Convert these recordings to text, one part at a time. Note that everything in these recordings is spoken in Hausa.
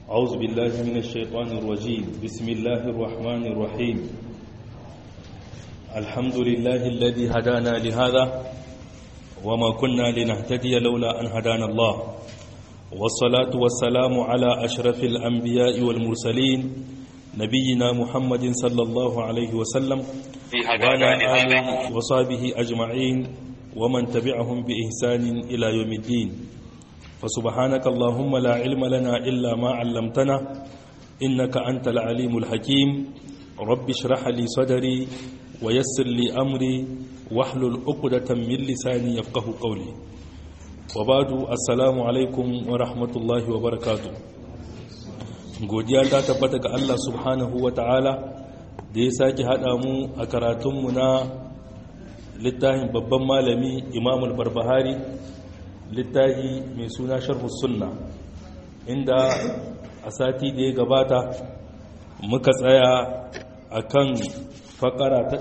أعوذ بالله من الشيطان الرجيم بسم الله الرحمن الرحيم الحمد لله الذي هدانا لهذا وما كنا لنهتدي لولا أن هدانا الله والصلاة والسلام على أشرف الأنبياء والمرسلين نبينا محمد صلى الله عليه وسلم وعلى آله وصحبه أجمعين ومن تبعهم بإحسان إلى يوم الدين فسبحانك اللهم لا علم لنا إلا ما علمتنا إنك أنت العليم الحكيم رب اشرح لي صدري ويسر لي أمري واحلل عقدة من لساني يفقه قولي وبعد السلام عليكم ورحمة الله وبركاته godiya ta tabbata ga Allah subhanahu wa ta'ala da ya sake haɗa mu a karatunmu na littafin babban malami imam al-barbahari littafi mai suna sharhu sunna inda a sati da ya gabata muka tsaya a kan fakara ta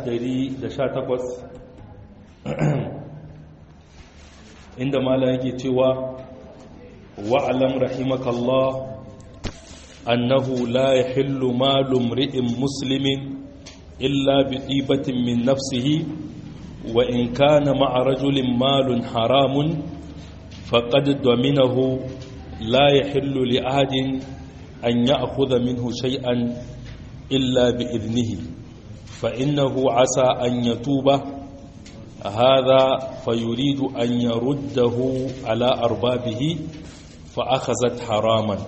118 inda malam yake cewa wa'alam rahimakallah annahu la yahillu malu mri'in muslimin illa bi dibatin min nafsihi wa in kana ma'a rajulin malun haramun faqad dominahu la yahillu li ahadin an ya'khudha minhu shay'an illa bi idnihi fa innahu asa an yatuba هذا فيريد أن يرده على أربابه فأخذت حراما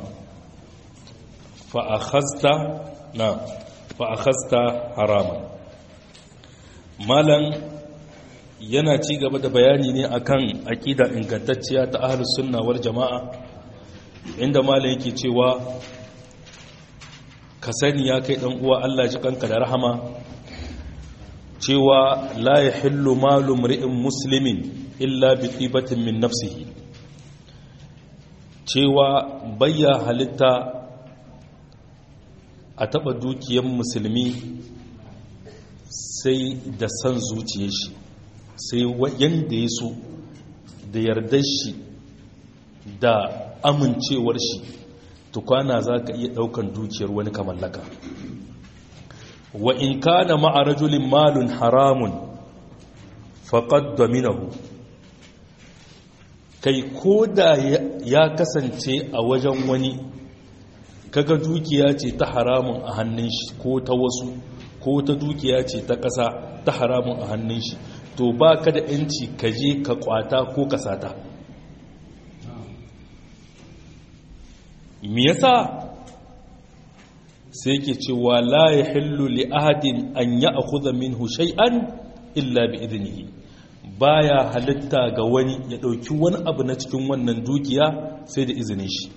فأخذت نعم فأخذت حراما مالا yana ci gaba da bayani ne akan aƙida ingantacciya ta ahlus sunna wal jama'a inda malam yake cewa ka sani ya kai dan uwa Allah ji kanka da rahama cewa la ya hillu malu mri'in muslimin illa bi tibatin min nafsihi cewa bayya halitta a taba dukiyar musulmi sai da san zuciyar shi sai yanda ya so da yardar shi da amincewar shi tukwana za ka iya daukan dukiyar wani kamallaka wa in kana ma'a rajulin malun haramun faqad dominahu kai koda ya kasance a wajen wani kaga dukiya ce ta haramun a hannun shi ko ta wasu ko ta dukiya ce ta ƙasa ta haramun a hannun shi to ba ka da ‘yanci ka je ka kwata ko ka sata me yasa sai ke cewa la ya hillu li ahadin an ya akhudha minhu shay'an illa bi idnihi baya halitta ga wani ya dauki wani abu na cikin wannan dukiya sai da izinin shi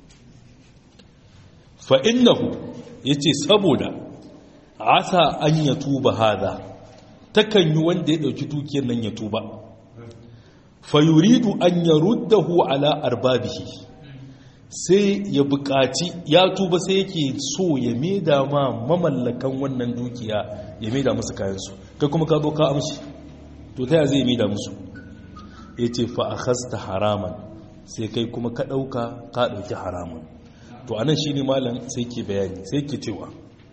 fa innahu yace saboda asa an ya tuba hada takan yi wanda ya dauki dukiyar nan ya tuba fa yuridu an yaruddahu ala arbabihi sai ya buƙaci ya tuba sai yake so ya maida ma mamallakan wannan dukiya ya maida musu kayansu kai kuma ka zo ka amshi to ta ya zai maida musu ya ce fa'akhasta haraman sai kai kuma ka ɗauka ka ɗauki haraman to anan shi ne malam sai ke bayani sai ke cewa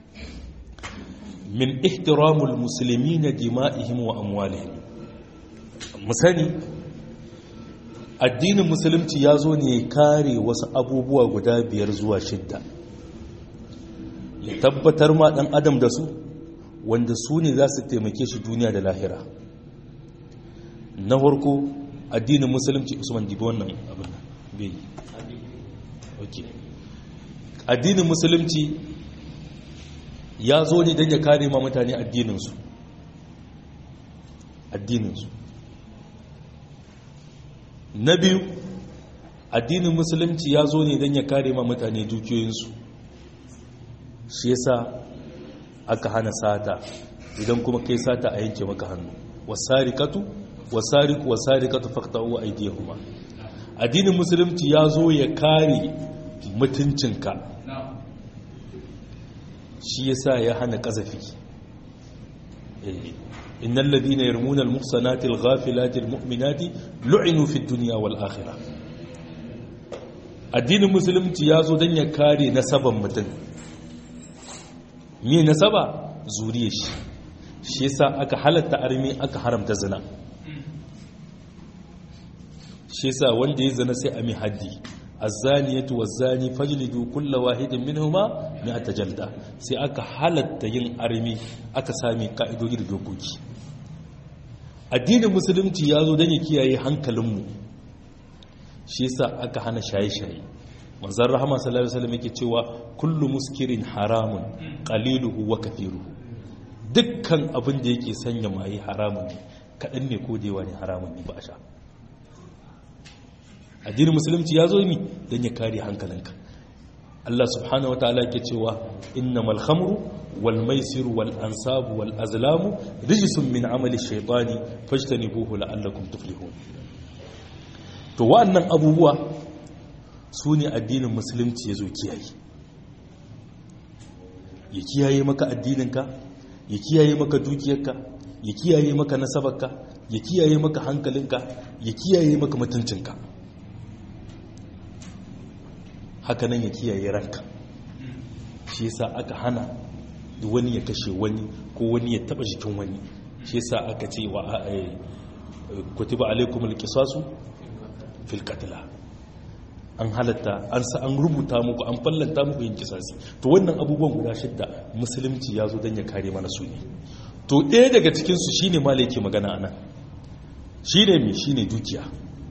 min ihtiramul musulmi na dima'ihim wa amwalihim musani addinin musulunci ya zo ne kare wasu abubuwa guda biyar zuwa shidda ya tabbatar ma dan adam da su wanda su ne za su taimake shi duniya da lahira na farko addinin musulunci usman dibi wannan abin bai ok addinin musulunci ya zo ne don ya kare ma mutane addininsu addininsu na biyu addinin musulunci ya zo ne don ya kare ma mutane dukiyoyinsu shi yasa aka hana sata idan kuma kai sata a yanke maka hannu wasarikatu wasariku wasarikatu faqta'u aydiyahuma addinin musulunci ya zo ya kare mutuncinka shi yasa ya hana kazafi إن الذين يرمون المحصنات الغافلات المؤمنات لعنوا في الدنيا والآخرة addinin musulunci ya zo don ya kare nasaban mutum me nasaba zuriya shi shi yasa aka halatta armi aka haramta zina shi yasa wanda ya zina sai a mi haddi azzaniyatu wazzani fajlidu kulla wahidin minhuma mi'ata jalda sai aka halatta yin armi aka sami ka'idodi da dokoki addinin musulunci ya zo don ya kiyaye hankalinmu shi yasa aka hana shaye-shaye manzan rahama sallallahu alaihi wasallam yake cewa kullu muskirin haramun qaliluhu wa kathiruhu dukkan abin da yake sanya maye haramun ne kadan ne ko dewa ne haramun ne ba a sha addinin musulunci ya zo mi don ya kare hankalinka Allah subhanahu wataala yake cewa innamal khamru wal maisiru wal ansabu wal azlamu rijsun min amali shaytani fajtanibuhu la'allakum tuflihun to wa'annan abubuwa su ne addinin musulunci ya zo kiyaye ya kiyaye maka addininka ya kiyaye maka dukiyarka ya kiyaye maka nasabarka ya kiyaye maka hankalinka ya kiyaye maka mutuncinka hakanan ya kiyaye ranka shi yasa aka hana wani ya kashe wani ko wani ya taba jikin wani shi yasa aka ce wa kutiba alaikumul qisasu fil qatl an halatta an sa an rubuta muku an fallanta muku yin kisasi to wannan abubuwan guda shidda musulunci ya zo don ya kare mana su ne to ɗaya daga cikinsu shi ne mala yake magana ana shi ne mai shi ne dukiya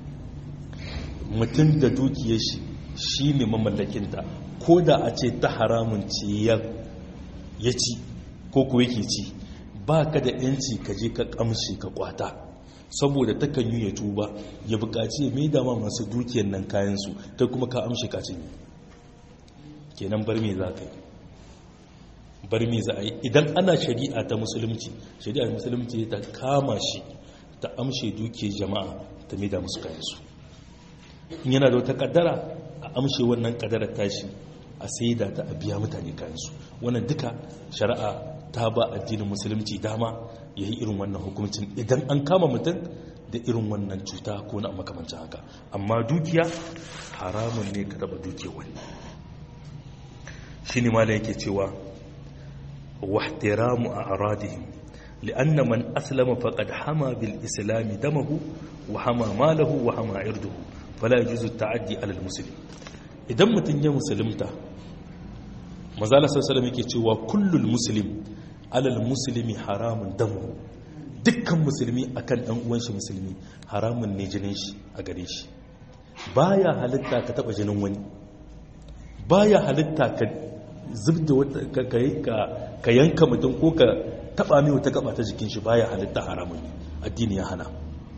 mutum da dukiyar shi shi ne mamallakinta ko da a ce ta haramun ce ya ci ko kuwa yake ci ba ka da yanci ka je ka kamshe ka kwata saboda takan yi ya tuba ya bukaci ya maida ma masu dukiyar nan kayansu ta kuma ka amshe kacin yi kenan bar me za ka yi bar me za a yi idan ana shari'a ta musulunci shari'a musulunci ta kama shi ta amshe dukiyar jama'a ta maida musu kayansu in yana da wata kaddara a amshe wannan kaddarar tashi a saida ta a biya mutane kayansu wannan duka shari'a ta ba addinin musulunci dama ya yi irin wannan hukumcin idan an kama mutum da irin wannan cuta ko na makamancin haka amma dukiya haramun ne ka taba dukiyar wani shi ne mala yake cewa wahtiramu a aradihim li'anna man aslama faqad hama bil islami damahu wa hama malahu wa hama irduhu fala yajuzu ta'addi ala al muslim idan mutum ya musulunta mazala sallallahu yake cewa kullul muslim alal musulmi haramun damu dukkan musulmi akan dan uwan shi musulmi haramun ne jinin shi a gare shi baya halitta ka taba jinin wani baya halitta ka zubda wata ka ka yanka mutum ko ka taba mai wata gaba ta jikin shi baya halitta haramun ne addini ya hana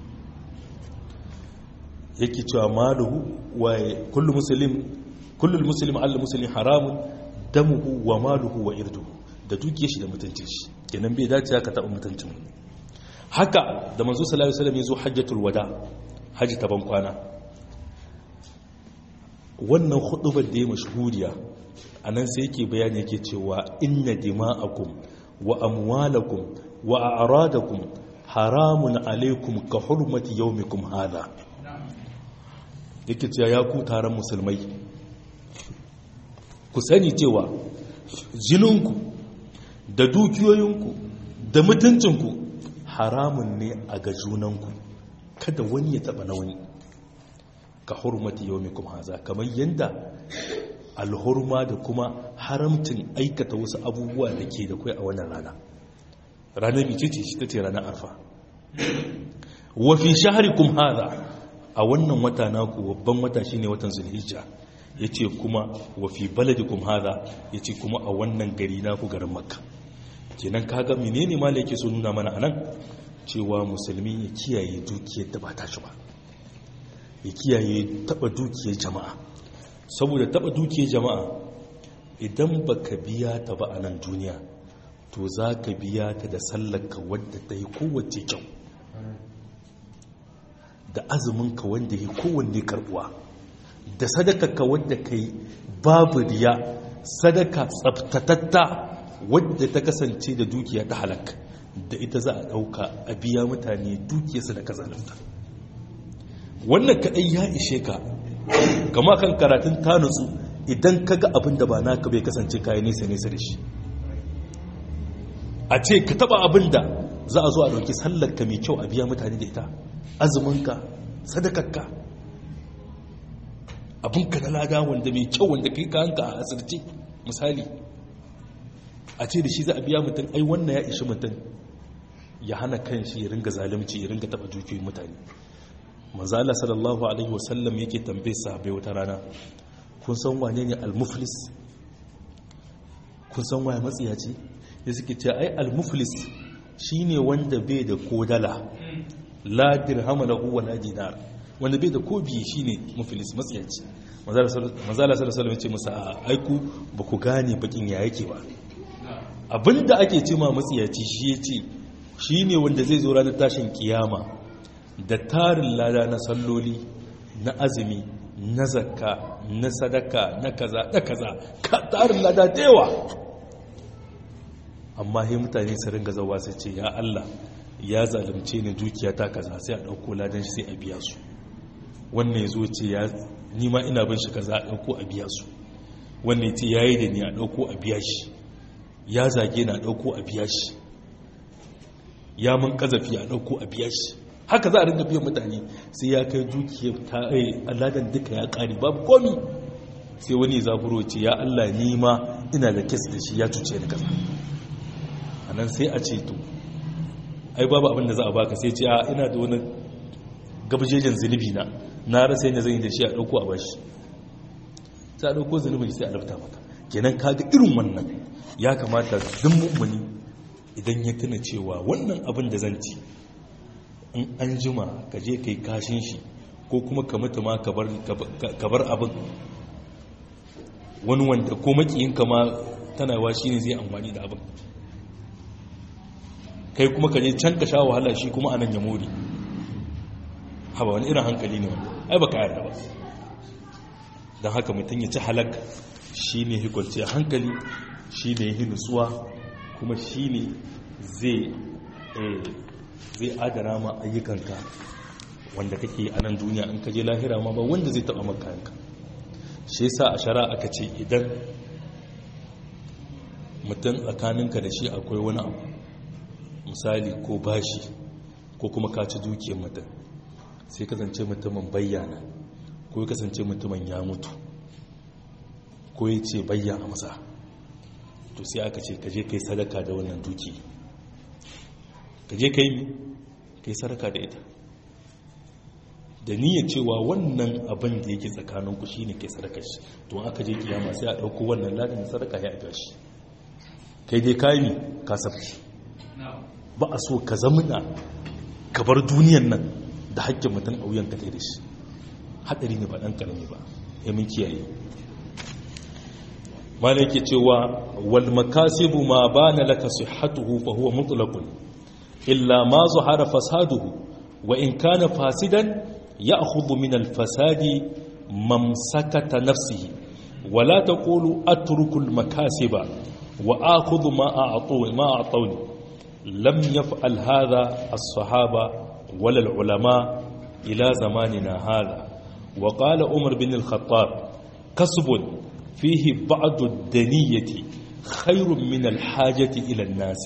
yake cewa maluhu wa kullu muslim kullu muslim al muslim haramun damuhu wa maluhu wa irduhu da dukiya shi da mutuncin shi kenan bai dace ka taɓa mutuncin haka da manzo sallallahu alaihi wasallam yazo hajjatul wada haji ta ban kwana wannan hudubar da ya mashhuriya anan sai yake bayani yake cewa inna dima'akum wa amwalakum wa a'radakum haramun alaikum ka hurmati yawmikum hadha yake cewa ya ku taron musulmai ku sani cewa jininku da dukiyoyinku da mutuncinku haramun ne a ga junanku kada wani ya taba na wani ka hurmati yau mai kuma haza kamar yadda alhurma da kuma haramcin aikata wasu abubuwa da ke da kai a wannan rana ranar bice ce shi ta ce ranar arfa wafi shaharikum haza a wannan wata naku babban wata shine watan zulhijja ya ce kuma wafi baladikum haza ya ce kuma a wannan gari naku garin makka kenan kaga menene ma yake so nuna mana anan cewa musulmi ya kiyaye dukiyar da ba ta shi ba ya kiyaye taba dukiyar jama'a saboda taba dukiyar jama'a idan baka biya ta ba a nan duniya to za ka biya ta da sallarka wadda ta yi kowace kyau da azuminka wanda ya kowanne karbuwa da sadakarka wadda ka yi babu riya sadaka tsabtatatta wadda ta kasance da dukiya ta halak da ita za a ɗauka a biya mutane dukiyarsa da kazalanta wannan kaɗai ya ishe ka kama kan karatun ta nutsu idan ka ga abin da ba naka bai kasance kayi nesa nesa da shi a ce ka taba abin da za a zo a ɗauki sallarka mai kyau a biya mutane da ita azuminka sadakarka abinka na lada wanda mai kyau wanda kai kanka a asirce misali a ce da shi za a biya mutum ai wannan ya ishi mutum ya hana kan shi ya ringa zalunci ya ringa taba dukiyoyin mutane manzala sallallahu alaihi wasallam yake tambaye sahabbai wata rana kun san wane ne al-muflis kun san waye matsiyaci ya suke ce ai al-muflis shine wanda bai da kodala la dirham lahu wala dinar wanda bai da ko biye shine muflis matsiyaci manzala sallallahu alaihi wasallam ya ce musa aiku ba ku gane bakin ya yake ba abinda ake ce ma matsiyaci shi ya ce shi ne wanda zai zo ranar tashin kiyama da tarin lada na salloli na azumi na zakka na sadaka na kaza da kaza ka tarin lada da yawa amma sai mutane su ringa zawa sai ce ya Allah ya zalunce ni dukiya ta kaza sai a dauko ladan shi sai a biya su wannan ya zo ce ya nima ina bin shi kaza a dauko a biya su wannan ya ce yayi da ni a dauko a biya shi ya zage na dauko a biya shi ya mun kazafi a dauko a biya shi haka za a ringa biyan mutane sai ya kai dukiya ta ai aladan duka ya kare babu komi sai wani zaburo ce ya Allah ni ma ina da kes da shi ya cuce ni kaza anan sai a ce to ai babu abin da za a baka sai ce a ina da wani gabajejen zunubi na na rasa yadda zan yi da shi a dauko a bashi sai a dauko zunubin sai a lafta maka kenan kaga irin wannan ya kamata duk mummuni idan ya tuna cewa wannan abin da zan ci in an jima ka je kai kashin shi ko kuma ka mutu ma ka bar abin wani wanda ko makiyinka ma tana wa shi ne zai amfani da abin kai kuma ka je can ka sha wahala shi kuma anan ya mori haba wani irin hankali ne wanda ai ba ka yarda ba don haka mutum ya ci halak shi ne hikwalci hankali shi ne yi nutsuwa kuma shi ne zai adana ma ayyukanka wanda kake a nan duniya an kaje lahira ma ba wanda zai taba maka yanka shi yasa a shara aka ce idan mutum tsakaninka da shi akwai wani abu misali ko bashi ko kuma ka ci dukiyar mutum sai kasance mutumin bayyana ko ya kasance mutumin ya mutu ko ya ce bayyana masa to sai aka ce kaje kai sadaka da wannan duki kaje kai kai sadaka da ita da niyyar cewa wannan abin da yake tsakaninku shine kai sadaka shi to aka je kiyama sai a dauko wannan ladin sadaka ya ga shi kai dai kai ne ka sabki ba a so ka zamuna ka bar duniyan nan da haƙƙin mutum a wuyan ka da shi hadari ne ba dan karami ba ya mun kiyaye malai yake cewa wal makasibu ma bana laka sihhatuhu fa huwa mutlaqun illa ma zahara fasaduhu wa in kana fasidan ya'khudhu min al fasadi mamsakata nafsihi wa la taqulu atruku al makasiba wa akhudhu ma a'tu ma a'tawni lam yaf'al hadha as-sahaba wala al ulama ila zamanina hadha wa qala umar bin al khattab kasbun فيه بعض الدنية خير من الحاجة إلى الناس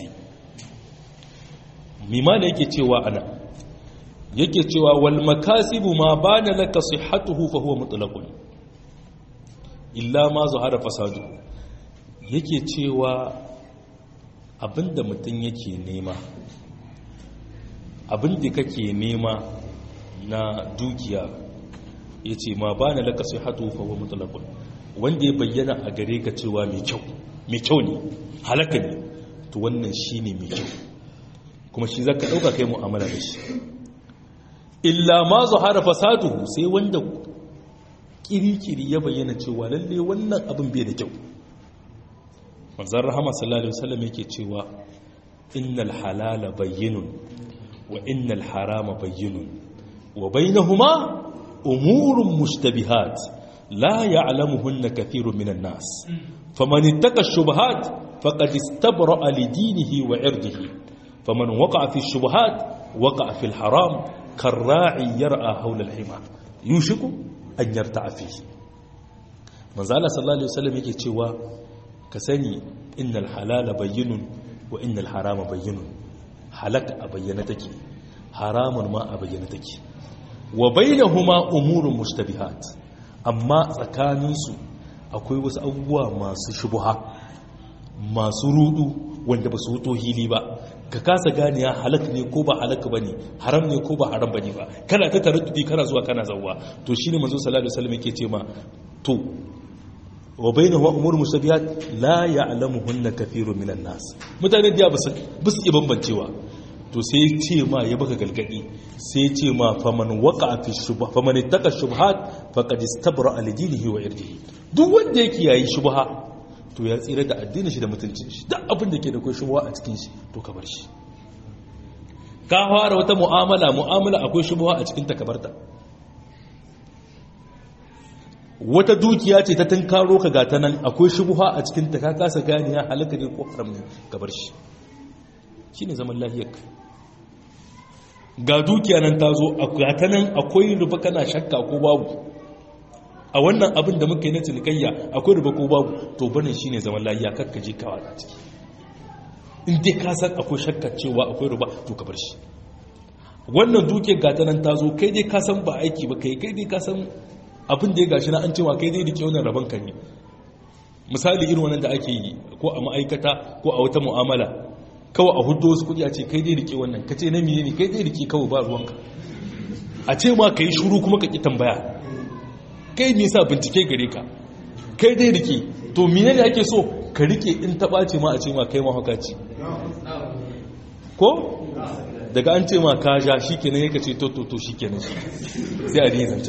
مما yake cewa ana yake cewa wal makasibu ma bana laka sihhatuhu fa huwa mutlaqun illa ma zahara fasadu yake cewa abinda mutum yake nema abinda kake nema na dukiya yace ma bana laka sihhatuhu fa huwa mutlaqun wanda ya bayyana a gare ka cewa mai kyau mai kyau ne halaka ne to wannan shi ne mai kyau kuma shi zaka ɗauka kai mu'amala da shi illa ma zuhara fasaduhu sai wanda kirikiri ya bayyana cewa lalle wannan abin bai da kyau manzon rahama sallallahu alaihi wasallam yake cewa innal halala bayyinun wa innal harama bayyinun wa bainahuma umurun mushtabihat لا يعلمهن كثير من الناس فمن اتقى الشبهات فقد استبرأ لدينه وعرضه فمن وقع في الشبهات وقع في الحرام كالراعي يرأى حول الحمى يوشك أن يرتع فيه manzala sallallahu alaihi wasallam yake cewa ka sani innal halala bayyinun wa innal harama bayyinun halak a bayyana take haramun ma a bayyana take wa bainahuma umurun mushtabihat amma tsakaninsu akwai wasu abubuwa masu shubuha masu rudu wanda ba su wuto hili ba ka kasa gane ya halak ne ko ba halak ba ne haram ne ko ba haram ba ne ba kana ta taraddudi kana zuwa kana zawwa to shine manzo sallallahu alaihi wasallam yake ce ma to wa bainahu umur musabihat la ya'lamuhunna kathirun minan nas mutane da ba su iya bambancewa to sai ya ce ma ya baka galgadi sai ya ce ma faman waka fi shubha faman ittaka shubhat faqad istabra li dinihi wa irdihi duk wanda yake yayi shubha to ya tsira da addinin shi da mutuncin shi duk abin da ke da kai shubha a cikin shi to ka bar shi ka fara wata mu'amala mu'amala akwai shubha a cikin ta ka barta wata dukiya ce ta tunkaro ka gata nan akwai shubha a cikin ta ka kasa gani ya halaka ne ko haram ne ka bar shi shine zaman lafiyar ka ga dukiya nan ta zo a gata nan akwai ruba kana shakka ko babu a wannan abin da muka yi na cinikayya akwai ruba ko babu to bane shine zaman lafiya kakka je kawa a ciki in dai ka san akwai shakka cewa akwai ruba to ka bar shi wannan dukiyar gata nan ta zo kai dai ka san ba aiki ba kai kai dai ka san abin da ya gashi na an cewa kai dai rike wannan rabon ka ne misali irin wannan da ake yi ko a ma'aikata ko a wata mu'amala kawai a hudu wasu kudi a ce kai dai rike wannan ka ce na miye ne kai dai rike kawai ba ruwanka a ce ma ka yi shuru kuma ka ki tambaya kai me sa bincike gare ka kai dai rike to miye ne ake so ka rike in ta ɓace ma a ce ma kai mahaukaci ko daga an ce ma ka ja shi kenan ya ka ce to to to shi kenan sai a dina zanta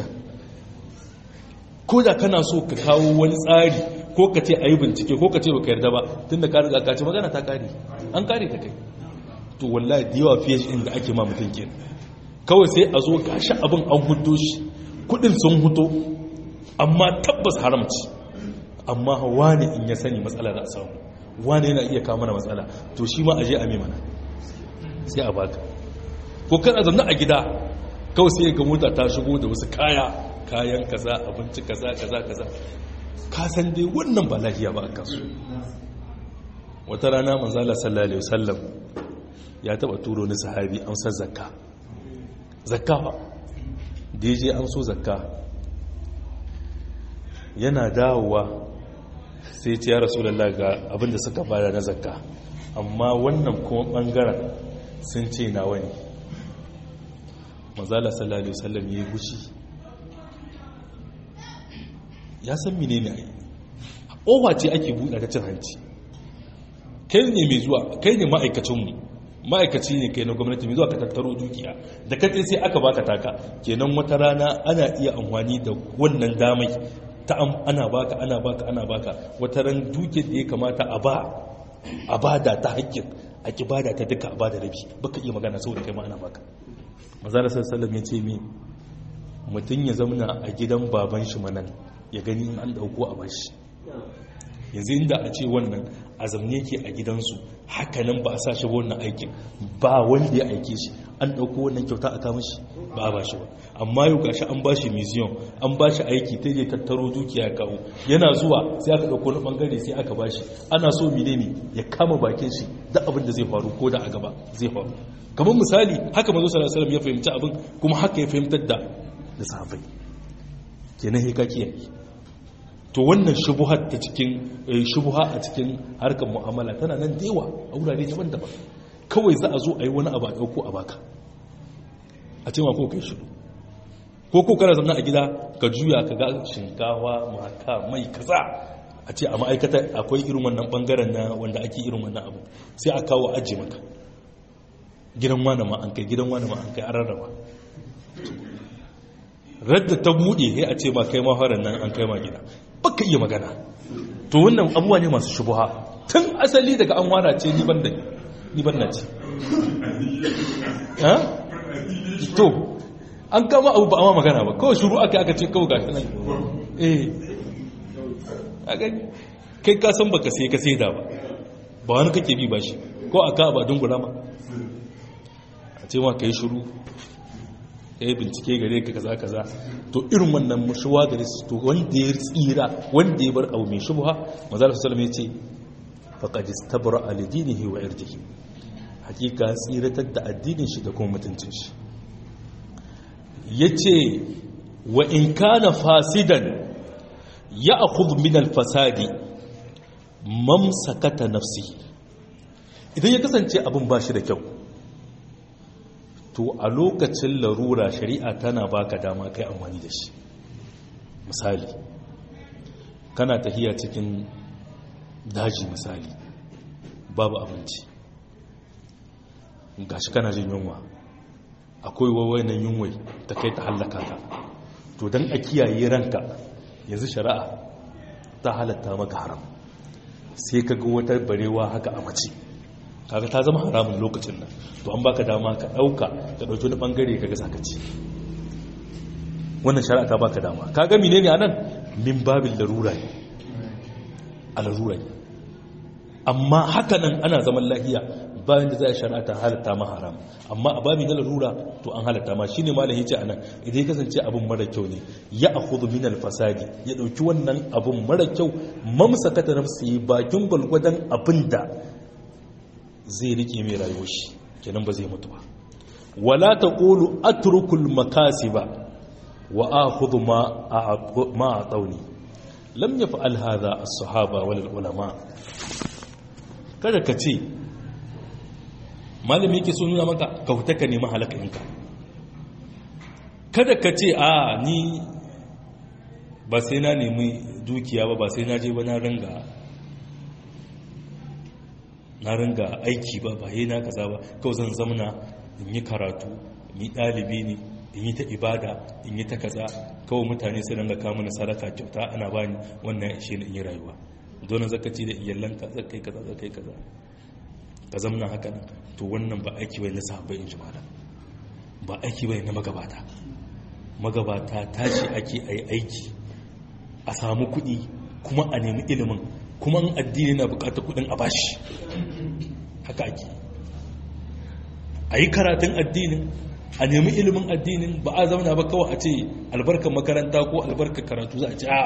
ko da kana so ka kawo wani tsari ko ka ce a yi bincike ko ka ce ba ka yarda ba tun da ka riga ka ce magana ta kare an kare ta kai to wallahi da yawa fiye shi inda ake ma mutum ke kawai sai a zo gashi abin an hudo shi kudin sun huto amma tabbas haramci amma wani in ya sani matsala da a samu wani yana iya kawo mana matsala to shi ma a je a mai mana sai a baka ko kana zanne a gida kawai sai ga mota ta shigo da wasu kaya kayan kaza abinci kaza kaza kaza ka san dai wannan ba lafiya ba a kasu wata rana manzala sallallahu alaihi wasallam ya taba turo ni sahabi amsar zakka zakka ba da je amso zakka yana dawowa sai ce ya rasulullah ga abinda suka bada na zakka amma wannan kuma bangaren sun ce na wani manzala sallallahu alaihi wasallam ya yi gushi ya san mine ne ƙofa ce ake buɗe ta cin hanci kai ne mai zuwa kai ne ma'aikacinmu ma'aikaci ne kai na gwamnati mai zuwa ka tattaro dukiya da katse sai aka baka taka kenan wata rana ana iya amfani da wannan damai ta ana baka ana baka ana baka wata ran dukiyar da ya kamata a ba a bada ta hakkin a ki bada ta duka a bada rabi baka iya magana saboda kai ma ana baka manzala sallallahu ya ce mi mutum ya zamna a gidan baban shi manan ya gani an dauko a bashi yanzu inda a ce wannan azamne ke a gidansu hakanan ba a sa shi wannan aikin ba wanda ya aike shi an dauko wannan kyauta a kama shi ba a bashi ba amma yau gashi an bashi museum an bashi aiki ta je tattaro dukiya kawo yana zuwa sai aka dauko na bangare sai aka bashi ana so menene ya kama bakin shi da abin da zai faru ko da a gaba zai faru kamar misali haka manzo sallallahu alaihi wasallam ya fahimci abin kuma haka ya fahimtar da da sahabbai kenan he ka kiyaye to wannan shubuha ta cikin shubuha a cikin harkar mu'amala tana nan da yawa a wurare daban-daban kawai za a zo a yi wani abu a ɗauko a baka a ce ma ko kai shiru ko ko kana zama a gida ka juya ka ga shinkawa maka mai kaza a ce a ma'aikata akwai irin wannan bangaren na wanda ake irin wannan abu sai a kawo ajiye maka gidan wani ma an kai gidan wani ma an kai an rarraba radda ta buɗe sai a ce ma kai maharar nan an kai ma gida baka iya magana to wannan abubuwa ne masu shubuha tun asali daga an wara ce ni ban da ni ban na ce ha to an kama abu ba a ma magana ba kawai shuru aka aka ce kawai gashi nan eh aka kai ka san baka sai ka sai da ba ba wani kake bi ba shi ko aka ba dungula ma a ce ma kai shuru ya bincike gare ka kaza kaza to irin wannan mushuwa gare su to wanda ya tsira wanda ya bar abu mai shubha manzo sallallahu ya ce faqad istabra al dinihi wa irdihi hakika tsiratar da addinin shi da kuma mutuncin shi yace wa in kana fasidan ya'khudh min al fasadi mamsakata nafsi idan ya kasance abin ba shi da kyau to a lokacin larura shari'a tana baka dama kai amfani da shi misali kana tafiya cikin daji misali babu abinci gashi kana jin yunwa akwai wawainan yunwai ta kai ta hallaka ka to don a kiyaye ranka yanzu shari'a ta halatta maka haram sai ka ga wata barewa haka a mace kaga ta zama haramun lokacin nan to an baka dama ka dauka ka dauki wani bangare ka ga sakaci wannan shari'a ta baka dama kaga menene anan min babil larura ne a larura ne amma haka nan ana zaman lafiya bayan da za a shari'a ta halatta ma haram amma a babi na larura to an halatta ma shine malam yace anan idan ya kasance abin mara kyau ne ya akhudhu min al-fasadi ya dauki wannan abin mara kyau mamsakata nafsi bakin gulgudan abinda zai rike mai rayuwar shi kenan ba zai mutu ba wala taqulu atrukul makasiba wa akhudhu ma ma atawni lam yaf'al hadha as-sahaba wal ulama kada ka ce malami yake so nuna maka ka huta ka nemi halakainka kada ka ce a ni ba sai na nemi dukiya ba ba sai na je ba na ringa na ringa aiki ba ba na kaza ba kawai zan zamana in yi karatu in yi ɗalibi ne in yi ta ibada in yi ta kaza kawai mutane su ringa kawo mana sadaka kyauta ana bani wannan ishe in yi rayuwa donin zakaci da iyalanka zakai kaza zakai kaza ka zamana haka nan to wannan ba aiki bai na sahabbai in ji malam ba aiki bai na magabata magabata tashi ake a yi aiki a samu kuɗi kuma a nemi ilimin kuma addini na bukatar kuɗin a bashi haka ake a yi karatun addinin a nemi ilimin addinin ba a zauna ba kawai a ce albarkar makaranta ko albarkar karatu za a ce a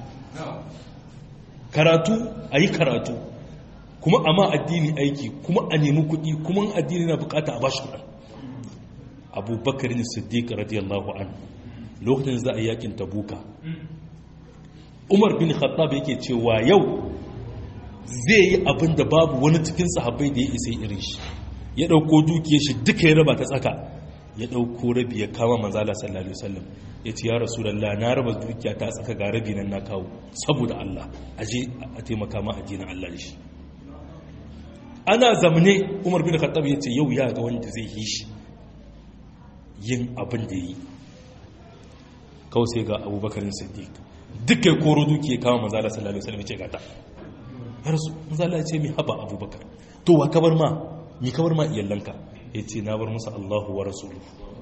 karatu a yi karatu kuma a ma addini aiki kuma a nemi kuɗi kuma addini na bukata a bashi kuɗin abubakar ne siddiq radiyallahu an lokacin za a yi yakin tabuka umar bin khattab yake cewa yau zai yi abin da babu wani cikin sahabbai da ya isa irin shi ya ɗauko dukiyar shi duka ya raba ta tsaka ya ɗauko rabi ya kama manzala sallallahu alaihi wasallam ya ce ya rasulallah na raba dukiya ta tsaka ga rabi nan na kawo saboda Allah aje a taimaka ma addinin Allah da shi ana zamne umar bin khattab ya ce yau ya ga wanda zai yi shi yin abin da yi kawai sai ga abubakar siddiq duk ya koro duki ya kama manzala sallallahu alaihi wasallam ya ce gata har su manzala ya ce mi haba abubakar to wa kabar ma mi kabar ma iyallanka ya ce na bar musu allahu wa rasulu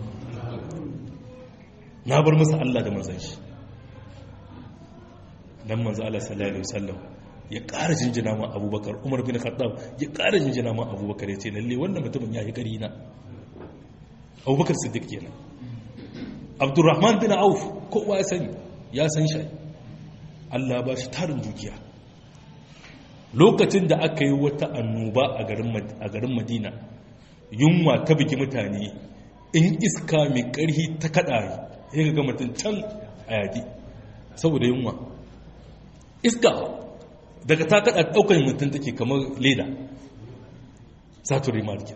na bar musu allah da manzan shi dan manzala sallallahu alaihi wasallam ya ƙara jinjina ma abubakar umar bin khattab ya ƙara jinjina ma abubakar ya ce lalle wannan mutumin ya yi ƙari na abubakar siddiq kenan abdurrahman bin auf kowa ya sani ya san shi allah ba shi tarin dukiya lokacin da aka yi wata annoba a garin madina yunwa ta bugi mutane in iska mai ƙarfi ta kaɗa ya ga mutum can a yaƙi saboda yunwa iska daga ta kaɗa ɗaukar mutum take kamar leda saturday market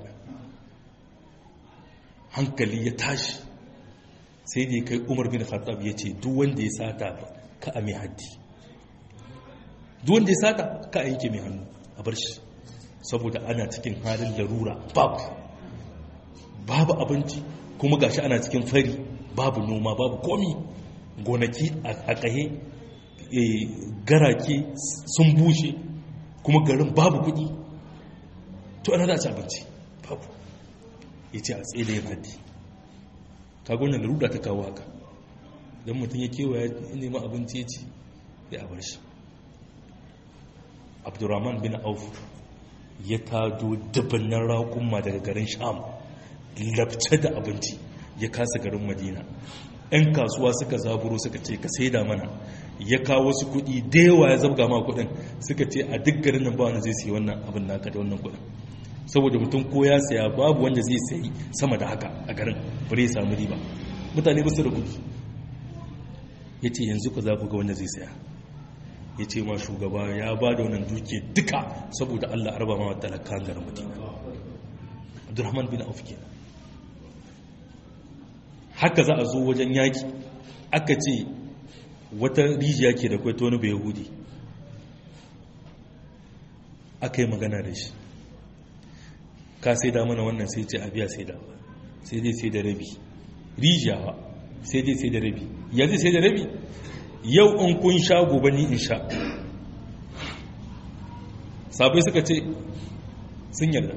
hankali ya tashi sai da ya kai umar bin khattab ya ce duk wanda ya sata ka a mai haddi duk wanda ya sata ka a yanke mai hannu a bar shi saboda ana cikin halin larura babu babu abinci kuma gashi ana cikin fari babu noma babu komi gonaki a kahe garake sun bushe kuma garin babu kudi to ana da ci abinci babu ya ce a tsaye da yin haddi kagonan larura ta kawo haka don mutum ya kewa ya nema abinci ya ci ya abar shi abdurrahman bin auf ya tado dubannan raƙumma daga garin sham labce da abinci ya kasa garin madina 'yan kasuwa suka zaburo suka ce ka saida mana ya kawo wasu kuɗi da yawa ya zabga ma kuɗin suka ce a duk garin nan ba wanda zai sayi wannan abin naka da wannan kuɗin saboda mutum ko ya saya babu wanda zai sayi sama da haka a garin bare ya samu riba mutane ba su da kuɗi ya ce yanzu ka za ku ga wanda zai saya ya ce ma shugaba ya ba da wannan duke duka saboda allah arba ma talakan garin madina abdurrahman bin auf kenan haka za a zo wajen yaki aka ce wata rijiya ke da kwaito wani bai yahudi aka yi magana da shi ka sai da mana wannan sai ce a biya sai da sai dai sai da rabi rijiya ba sai dai sai da rabi yanzu sai da rabi yau in kun sha gobe ni in sha sabai suka ce sun yarda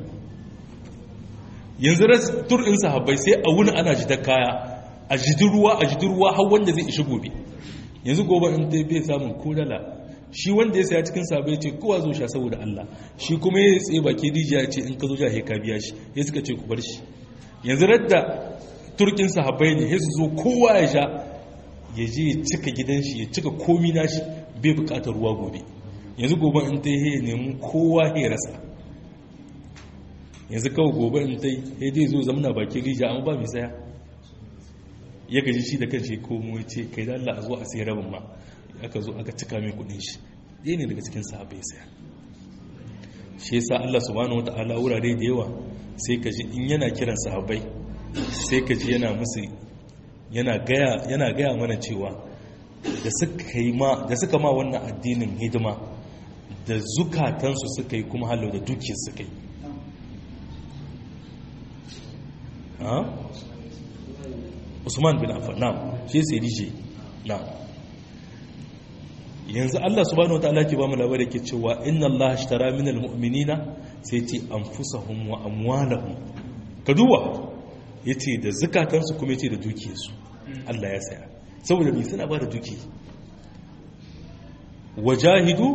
yanzu tur in sahabbai sai a wuni ana jidar kaya a jidin ruwa a jidin ruwa har wanda zai ishi gobe yanzu gobe in ta bai samun ko dala shi wanda ya saya cikin sabai ce kowa zo sha saboda Allah shi kuma ya tsaye baki rijiya ce in ka zo ja ka biya shi ya suka ce ku bar shi yanzu radda turkin sahabbai ne ya su zo kowa ya sha ya je ya cika gidan shi ya cika komi nashi bai bukatar ruwa gobe yanzu gobe in ta yi nemi kowa ya rasa yanzu kawai gobe in ta yi dai zo zamana bakin rijiya amma ba mai saya ya gaji shi da kanshi komo ya ce kai da Allah a zo a sai rabin ma aka zo aka cika mai kudin shi ɗaya ne daga cikin sahabbai saya shi yasa Allah subhanahu wataala wurare da yawa sai ka ji in yana kiran sahabbai sai ka ji yana musu yana gaya yana gaya mana cewa da suka yi ma da suka ma wannan addinin hidima da zukatansu suka yi kuma halau da dukiyar suka yi Usman bin Affan na'am shi sai dije na'am yanzu Allah subhanahu wataala ke ba mu labari ke cewa inna Allah ashtara minal mu'minina sai ce anfusahum wa amwalahum ka duba yace da zakatansu kuma yace da dukiyarsu Allah ya saya saboda me suna ba da duki wajahidu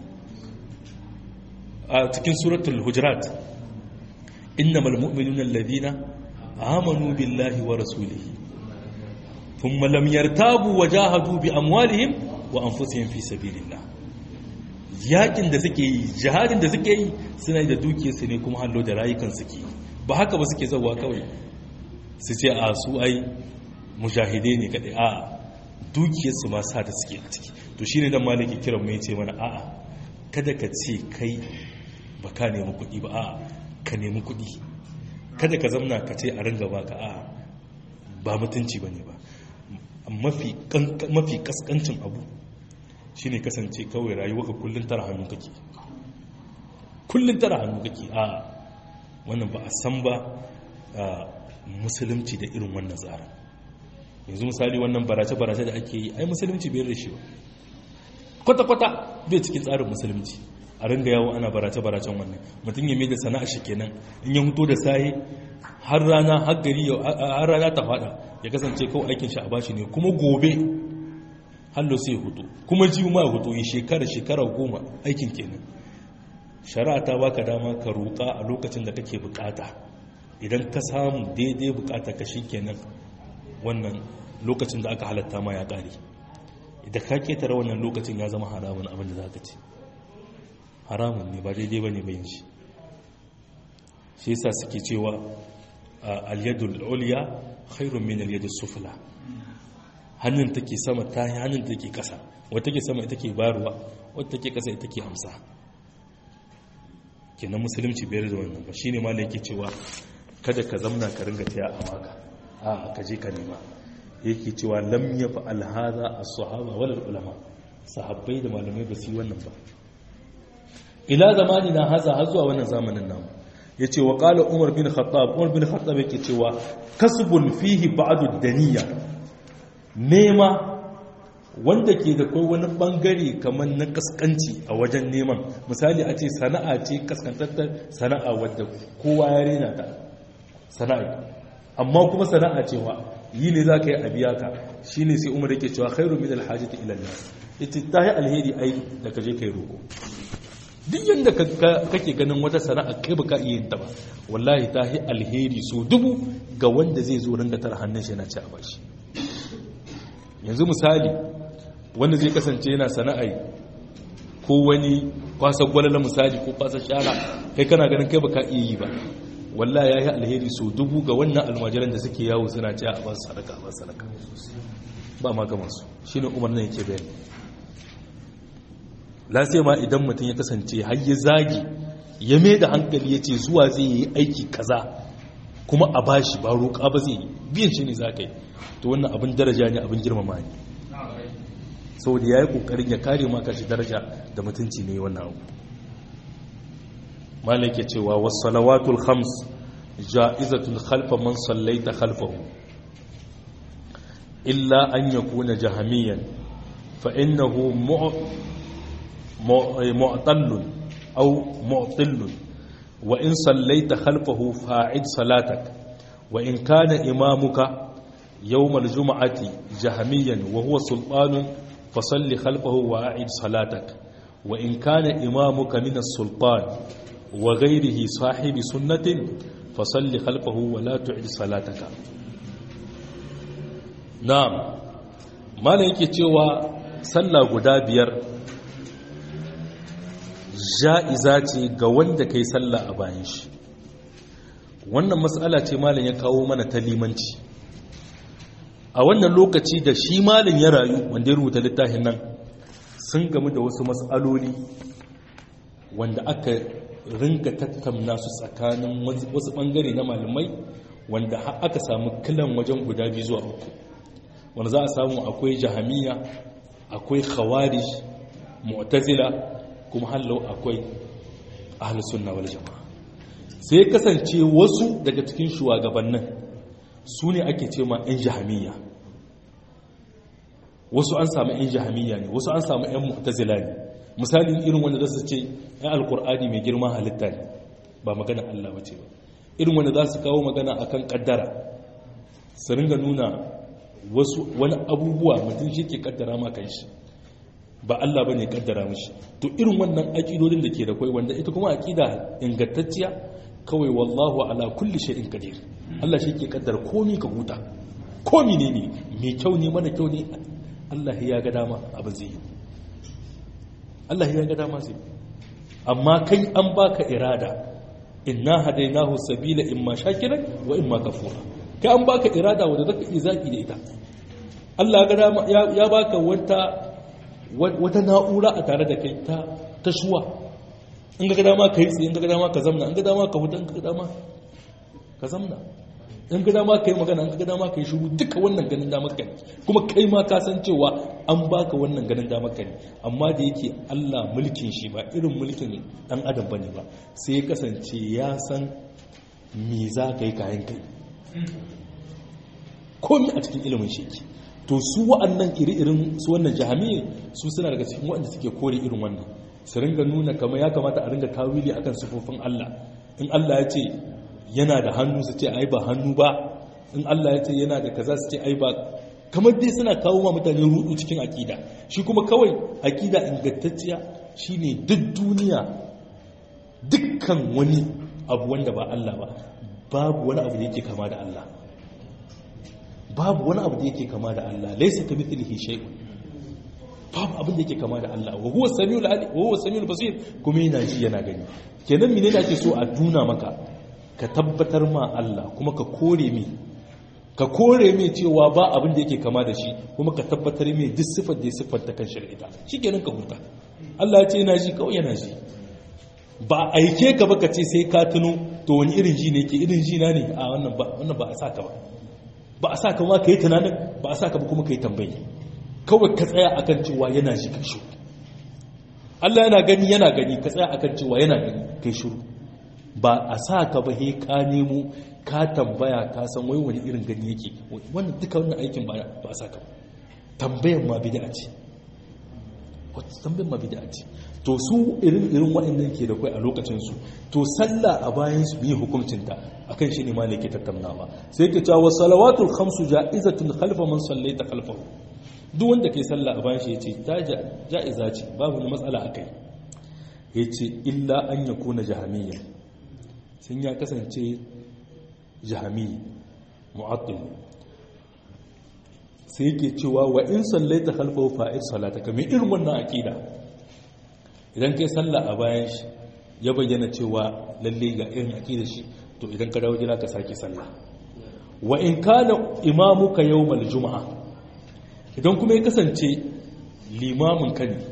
a cikin suratul hujurat innamal mu'minuna alladhina amanu billahi wa rasulihi thumma lam yartabu wajahadu bi amwalihim wa anfusihim fi sabilillah yakin da suke yi jihadin da suke yi suna yi da dukiyarsu ne kuma hallo da rayukan suke ba haka ba suke zawa kawai su ce a su ai mujahide ne kadai a dukiyarsu ma sa da suke a ciki to shine dan maliki kiran mu yace mana a'a kada ka ce kai ba ka nemi kuɗi ba a'a ka nemi kuɗi kada ka zamna ka ce a ringa baka a'a ba mutunci bane ba mafi mafi kaskancin abu shine kasance kawai rayuwarka kullun tara hannu kake kullun tara hannu kake a wannan ba a san ba musulunci da irin wannan tsarin yanzu misali wannan barace-barace da ake yi ai musulunci bai da shi ba kwata-kwata bai cikin tsarin musulunci a ringa yawo ana barace-baracen wannan mutum ya mai da sana'a shi kenan in ya huto da sahi har rana har gari har rana ta fada ya kasance kawai aikin shi a bashi ne kuma gobe hallo sai ya hutu kuma ji ma ya hutu yi shekara shekara goma aikin kenan shari'a ta baka dama ka roƙa a lokacin da kake bukata idan ka samu daidai bukata ka kenan wannan lokacin da aka halatta ma ya ƙare idan ka ketare wannan lokacin ya zama haramun abin da za ka ce haramun ne ba daidai ba ne bayan shi shi yasa suke cewa al-yadul ulya khairun min al-yadus sufla hannun take sama ta hannun take kasa wata take sama ita ke bayarwa wata take kasa ita ke amsa kenan musulunci bayar da wannan ba shine ma yake cewa kada ka zamna ka ringa taya a maka a ka je ka nema yake cewa lam yaf'al hadha as-sahaba wal ulama sahabbai da malamai ba su yi wannan ba ila zamani na haza har zuwa wannan zamanin namu yace wa qala umar bin khattab umar bin khattab yake cewa kasbun fihi ba'du daniya nema wanda ke da kai wani bangare kamar na kaskanci a wajen neman misali a ce sana'a ce kaskantattar sana'a wadda kowa ya rena ta sana'a amma kuma sana'a cewa yi ne za ka yi a biya ka shi ne sai umar yake cewa khairu min alhajati ila Allah ita ta yi alheri ai da ka je kai roko duk yadda kake ganin wata sana'a kai baka iya yin ta ba wallahi ta yi alheri so dubu ga wanda zai zo ringa tara hannun shi yana ci a bashi yanzu misali wanda zai kasance yana sana'ai ko wani kwasa gwalala misali ko kwasa shara kai kana ganin kai baka iya yi ba wallahi ya yi alheri so dubu ga wannan almajiran da suke yawo suna ci a basu sadaka a basu sadaka ba ma gama su shi ne umar nan yake bayani lasai ma idan mutum ya kasance har ya zagi ya mai da hankali ya ce zuwa zai yi aiki kaza kuma a bashi ba roƙa ba zai yi biyan shi ne za ka yi to wannan abin daraja ne abin girmama ne saboda ya yi ƙoƙarin ya kare maka shi daraja da mutunci ne wannan abu malai ke cewa wasu salawatul khams ja'izatul khalfa man sallaita khalfahu illa an yakuna jahamiyan fa innahu mu'tallun aw mu'tillun wa in sallaita khalfahu fa'id salatak wa in kana imamuka يوم الجمعة جهميا وهو سلطان فصل خلفه وأعد صلاتك وإن كان إمامك من السلطان وغيره صاحب سنة فصل خلفه ولا تعد صلاتك نعم ما yake cewa sallah guda biyar ja'iza ce ga wanda kai sallah a bayan shi wannan matsala ce malam ya kawo mana ta limanci a wannan lokaci da shi malin ya rayu wanda ya rubuta littafin nan sun gamu da wasu matsaloli wanda aka ringa tattauna su tsakanin wasu bangare na malamai wanda aka samu kilan wajen guda biyu zuwa uku wanda za a samu akwai jahamiya akwai khawarij mu'tazila kuma hallau akwai ahlus sunna wal jama'a sai kasance wasu daga cikin shugabannin su ne ake ce ma 'yan jahamiya wasu an samu 'yan jahamiya ne wasu an samu 'yan mu'tazila ne misali irin wanda za su ce 'yan alkur'ani mai girma halitta ne ba magana Allah ba ce ba irin wanda za su kawo magana akan kaddara su ringa nuna wasu wani abubuwa mutum shi ke kaddara ma kan shi ba Allah ba ne kaddara mashi to irin wannan aƙidodin da ke da kwai wanda ita kuma aƙida ingantacciya kawai wallahu ala kulli shay'in qadir Allah shi ke kaddara komi ka huta komi ne ne mai kyau ne mana kyau ne Allah ya ga dama abin zai yi Allah ya ga dama zai amma kai an baka irada inna hadainahu sabila imma shakiran wa imma kafura kai an baka irada wanda zaka yi zaki da ita Allah ya ga dama ya baka wata wata na'ura a tare da kai ta ta shuwa in ga dama ka yi tsaye in ga dama ka zamna in ga dama ka huta in ga dama ka zamna in ga dama ka yi magana in ga dama ka yi shuru duka wannan ganin damar ka ne kuma kai ma ka san cewa an baka wannan ganin damar ka ne amma da yake Allah mulkin shi ba irin mulkin dan adam bane ba sai ya kasance ya san me za ka yi kayan kai komai a cikin ilimin shi to su wa'annan iri-irin su wannan jahamiyyar su suna daga cikin waɗanda suke kore irin wannan su ringa nuna kamar ya kamata a ringa tawili akan sufofin Allah in Allah ya ce yana da hannu su ce ai ba hannu ba in Allah ya ce yana da kaza su ce ai ba kamar dai suna kawo ma mutane rudu cikin akida shi kuma kawai akida ingantacciya shine duk duniya dukkan wani abu wanda ba Allah ba babu wani abu da yake kama da Allah babu wani abu da yake kama da Allah laysa kamithlihi shay'un babu abin da yake kama da Allah wa huwa samiul alim wa huwa samiul basir kuma yana ji yana gani kenan menene ake so a duna maka ka tabbatar ma Allah kuma ka kore mi ka kore mi cewa ba abin da yake kama da shi kuma ka tabbatar mi duk sifar da ya siffar ta kan shari'a shikenan ka huta Allah ya ce yana ji kawai yana ji ba aike ka ba ka ce sai ka tuno to wani irin ji ne ke irin ji na ne a wannan ba wannan ba a saka ba ba a saka ma ka yi tunanin ba a saka ba kuma ka yi tambayi kawai ka tsaya akan cewa yana ji kai shuru Allah yana gani yana gani ka tsaya akan cewa yana gani kai shuru ba a sa ka ba he ka nemo ka tambaya ka san wai wani irin gani yake wannan duka wannan aikin ba ba a sa ka ba tambayan ma bid'a ce wata tambayan ma bid'a ce to su irin irin waɗannan ke da kai a lokacin su to sallah a bayan su bi hukuncin ta akan shi ne ma ne ke tattaunawa sai ke cewa salawatul khamsu ja'izatun khalfa man sallaita khalfahu duk wanda kai sallah a bayan shi yace ta ja'iza ce babu wani matsala akai yace illa an yakuna jahamiyya sun ya kasance jahami mu'attil sai yake cewa wa in sallaita khalfahu fa'ir salataka mai irin wannan aqida idan kai sallah a bayan shi ya bayyana cewa lalle ga irin aqidar shi to idan ka dawo gida ka sake sallah wa in kana imamuka yawmal juma'a idan kuma ya kasance limamin ka ne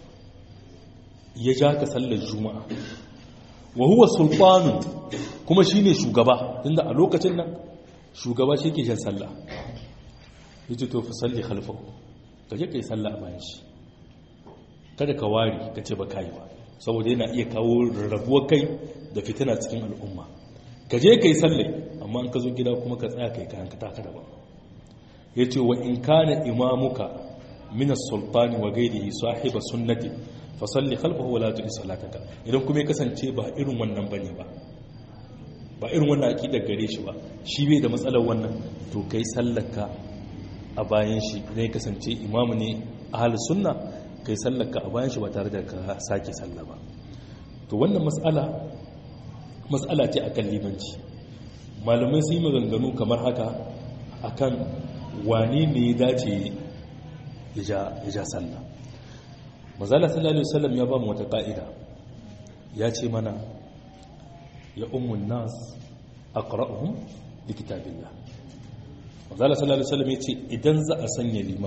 ya ja ka sallar juma'a wa huwa sultanu kuma shine shugaba tunda a lokacin nan shugaba shi ke jan sallah yace to fa salli khalfahu kaje kai sallah a bayan shi kada ka wari ka ce ba kai ba saboda yana iya kawo rarrabuwar kai da fitina cikin al'umma kaje kai sallai amma an ka zo gida kuma ka tsaya kai kayan ka taka da ba yace wa in kana imamuka min as-sultani wa ghayrihi sahiba sunnati fa salli khalfahu wa la tu'i salataka idan kuma ya kasance ba irin wannan bane ba ba irin wannan aqidar gare shi ba shi bai da matsalar wannan to kai sallaka a bayan shi ne kasance imamu ne ahlus sunna kai sallaka a bayan shi ba tare da ka sake sallah ba to wannan mas'ala mas'ala ce akan limanci malamai sun yi maganganu kamar haka akan wane ne ya dace ya ja sallah mazala sallallahu alaihi wasallam ya ba mu wata ka'ida ya ce mana ya ummun nas aqra'uhum likitabillah mazala sallallahu alaihi wasallam ya ce idan za a sanya liman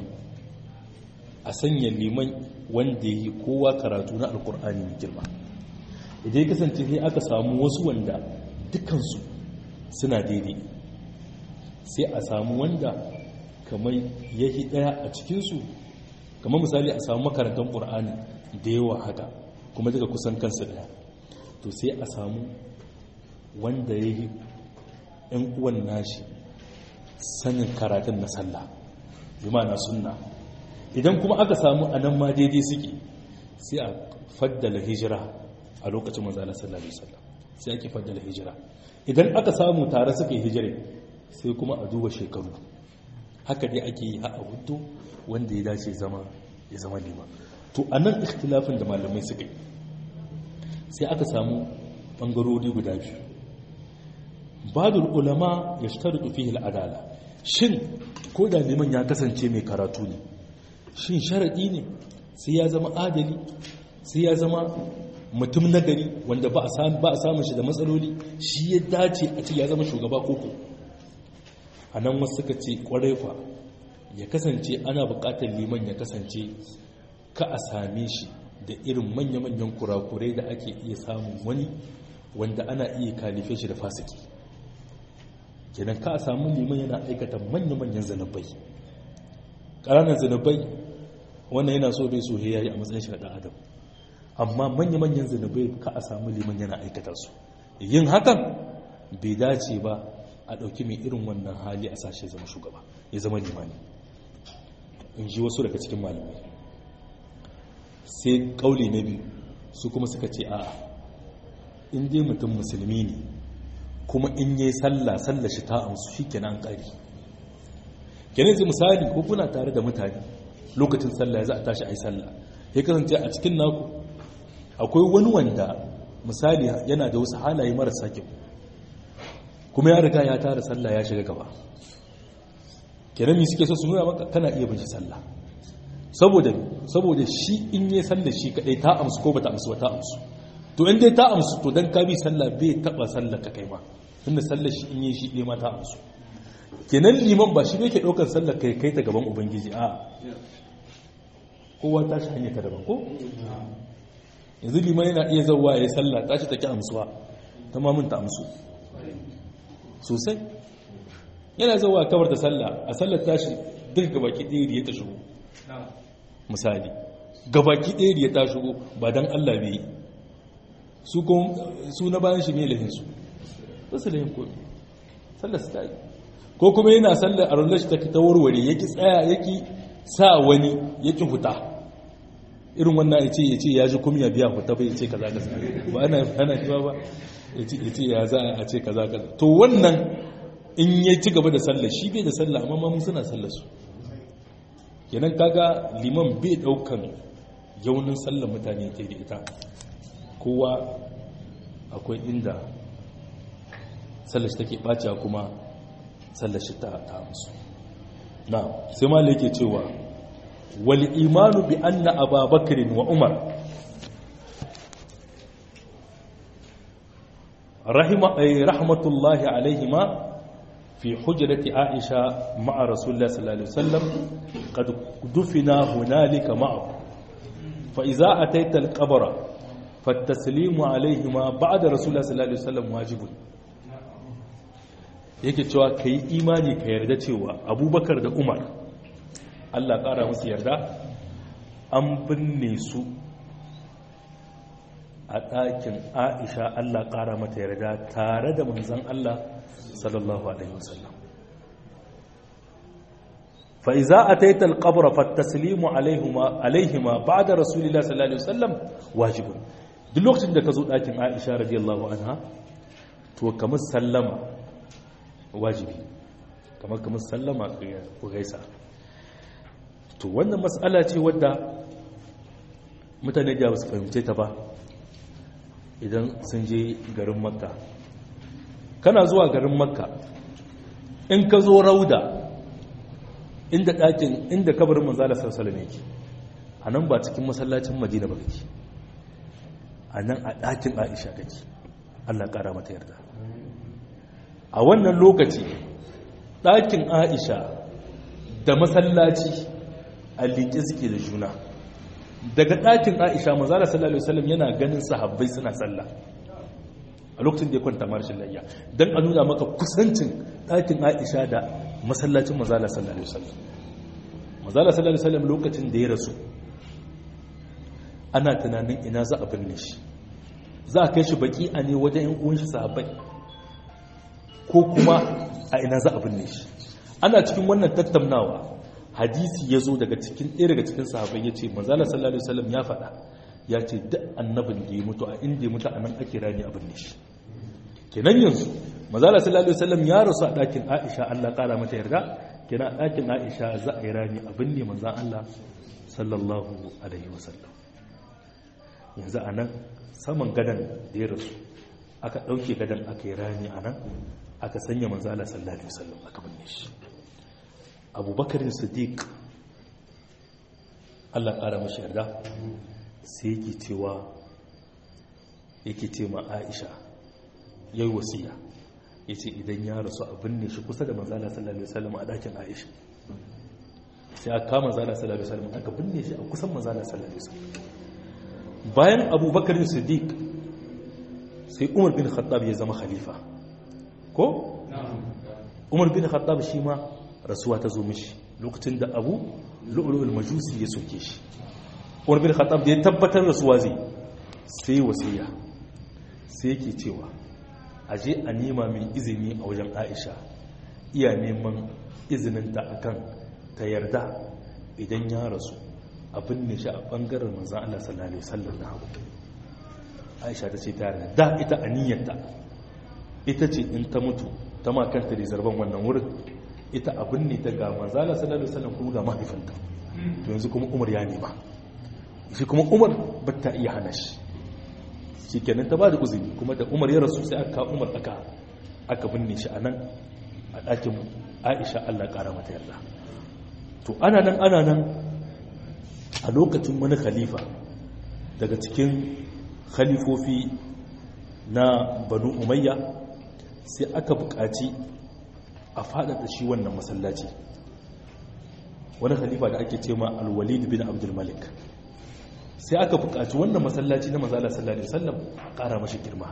a sanya liman wanda yi kowa karatu na alkur'ani mai girma idan ya kasance sai aka samu wasu wanda dukansu suna daidai sai a samu wanda kamar yahi daya a cikinsu kamar misali a samu makarantar ƙur'ani da yawa haka kuma daga kusan kansu daya to sai a samu wanda ya yi ‘yan uwan nashi sanin karatun na sallah na sunna idan kuma aka samu a nan ma daidai suke sai a faddala hijira a lokacin manzala sallallahu alaihi wasallam sai ake faddala hijira idan aka samu tare suka yi hijira sai kuma a duba shekaru haka dai ake yi a hudu wanda ya dace zama ya zama lima to a nan ikhtilafin da malamai suka yi sai aka samu bangarori guda biyu badul ulama ya shtar fihi al'adala shin ko da liman ya kasance mai karatu ne shin sharaɗi ne sai ya zama adali sai ya zama mutum nagari wanda ba a samun shi da matsaloli shi ya dace a ce ya zama shugaba koko a nan wasu suka ce kwarai fa ya kasance ana buƙatar liman ya kasance ka a same shi da irin manya-manyan kurakurai da ake iya samun wani wanda ana iya kalife shi da fasiki kenan ka a samu liman yana aikata manya-manyan zanabai ƙananan zanabai wannan yana so bai so ya yi a matsayin shi da adam amma manya-manyan zanabai ka a samu liman yana aikata su yin hakan bai dace ba a ɗauki mai irin wannan hali a sashe zama shugaba ya zama limani in ji wasu daga cikin malamai sai ƙauli na biyu su kuma suka ce a in dai mutum musulmi ne kuma in yi sallah sallah shi ta amsu shi kenan ƙari kenan zai misali ko kuna tare da mutane lokacin sallah za a tashi a yi sallah ya kasance a cikin naku akwai wani wanda misali yana da wasu halaye marasa kyau kuma ya riga ya tara sallah ya shiga gaba kenan mi suke so su nuna maka kana iya bin shi sallah saboda saboda shi in yi sallah shi kadai ta amsu ko bata amsu ba ta amsu to in dai ta amsu to dan ka bi sallah bai taba sallah ka kai ma tunda sallah shi in yi shi ɗaya ma ta amsu kenan liman ba shi ne ke ɗaukar sallah kai kai ta gaban ubangiji a kowa ta shi hanyar ta daban ko yanzu liman yana iya zauwa ya yi sallah ta shi take amsuwa ta mamun ta amsu sosai yana zauwa kawar da sallah a sallar tashi duk gabaki ɗaya da ya ta shigo misali gabaki ɗaya da ya ta shigo ba don allah bai yi su na bayan shi ne lahinsu ba su lahin komi sallar su ta yi ko kuma yana sallar a rular shi ta warware yaki tsaya yaki sa wani yaki huta irin wannan ya ce ya ce ya ji kumya biya huta bai ce kaza kaza ba ana ana kiwa ba ya ce ya za a ce kaza kaza to wannan in ya ci gaba da sallar shi bai da sallah amma mamun suna sallar su kenan kaga liman bai daukan yaunin sallar mutane ke da ita kowa akwai inda sallashi take ɓaciya kuma sallashi ta musu na sai ma yake cewa wal imanu bi anna ababakrin wa umar rahmatullahi alaihima في حجرة عائشة مع رسول الله صلى الله عليه وسلم قد دفنا هنالك معه فإذا أتيت القبر فالتسليم عليهما بعد رسول الله صلى الله عليه وسلم واجب yake cewa ka yi imani ka yarda cewa abubakar da umar allah ƙara musu yarda an binne su a ɗakin aisha allah ƙara mata yarda tare da manzan allah sallallahu alaihi wasallam fa iza ataita alqabr fa at-taslimu alaihima alaihima ba'da rasulillahi sallallahu alaihi wasallam wajibun duk lokacin da ka zo dakin Aisha radiyallahu anha to kamar sallama wajibi kamar kamar sallama ku gaisa to wannan mas'ala ce wadda mutane da ba su fahimce ta ba idan sun je garin makka kana zuwa garin makka in ka zo rauda inda ɗakin inda kabarin manzala sarsala ne ke a nan ba cikin masallacin madina ba kake a nan a ɗakin aisha kake allah ƙara mata yarda a wannan lokaci ɗakin aisha da masallaci a liƙe suke da juna daga ɗakin aisha manzala sallallahu alaihi wasallam yana ganin sahabbai suna sallah a lokacin da ya kwanta marshin layya don a nuna maka kusancin ɗakin aisha da masallacin mazala sallallahu alaihi wasallam mazala sallallahu alaihi wasallam lokacin da ya rasu ana tunanin ina za a binne shi za a kai shi baki a ne wajen yan uwan shi sahabbai ko kuma a ina za a binne shi ana cikin wannan tattaunawa hadisi ya zo daga cikin ɗaya daga cikin sahabbai ya ce mazala sallallahu alaihi wasallam ya faɗa ya ce duk annabin da ya mutu a inda ya mutu a nan ake rani abin ne shi kenan yanzu mazala sallallahu alaihi wasallam ya rasu a ɗakin aisha allah ƙara mata yarda kenan a ɗakin aisha za a yi rani abin ne manzan allah sallallahu alaihi wasallam yanzu a nan saman gadon da ya rasu aka ɗauke gadon aka yi rani a nan aka sanya manzala sallallahu alaihi wasallam aka binne shi abubakarin siddiq allah ƙara mashi yarda sai yake cewa yake ce ma aisha ya yi wasiya ya ce idan ya rasu a binne shi kusa da manzala sallallahu alaihi wasallam a ɗakin aisha sai aka kama manzala sallallahu alaihi wasallam aka binne shi a kusan manzala sallallahu alaihi wasallam bayan abubakar siddiq sai umar bin khattab ya zama khalifa ko umar bin khattab shi ma rasuwa ta zo mishi lokacin da abu lu'lu'ul majusi ya soke shi umar bin khattab da ya tabbatar rasuwa zai sai wasiya sai yake cewa aje a nema min izini a wajen aisha iya neman izininta akan ta yarda idan ya rasu abin ne shi a bangaren manzan Allah sallallahu alaihi wasallam na hagu aisha ta ce ta yarda da ita aniyarta ita ce in ta mutu ta makanta da zarban wannan wurin ita abin ne ta ga manzan Allah sallallahu alaihi wasallam kuma ga mahaifinta to yanzu kuma umar ya nema shi kuma umar ba ta iya hana shi shi kenan ta ba da uzuri kuma da umar ya rasu sai aka umar aka aka binne shi a nan a ɗakin aisha allah ƙara mata yarda to ana nan ana nan a lokacin wani khalifa daga cikin khalifofi na banu umayya sai aka buƙaci a faɗaɗa shi wannan masallaci wani khalifa da ake ce ma alwalid bin abdulmalik sai aka buƙaci wannan masallaci na mazala sallallahu alaihi wasallam a ƙara mashi girma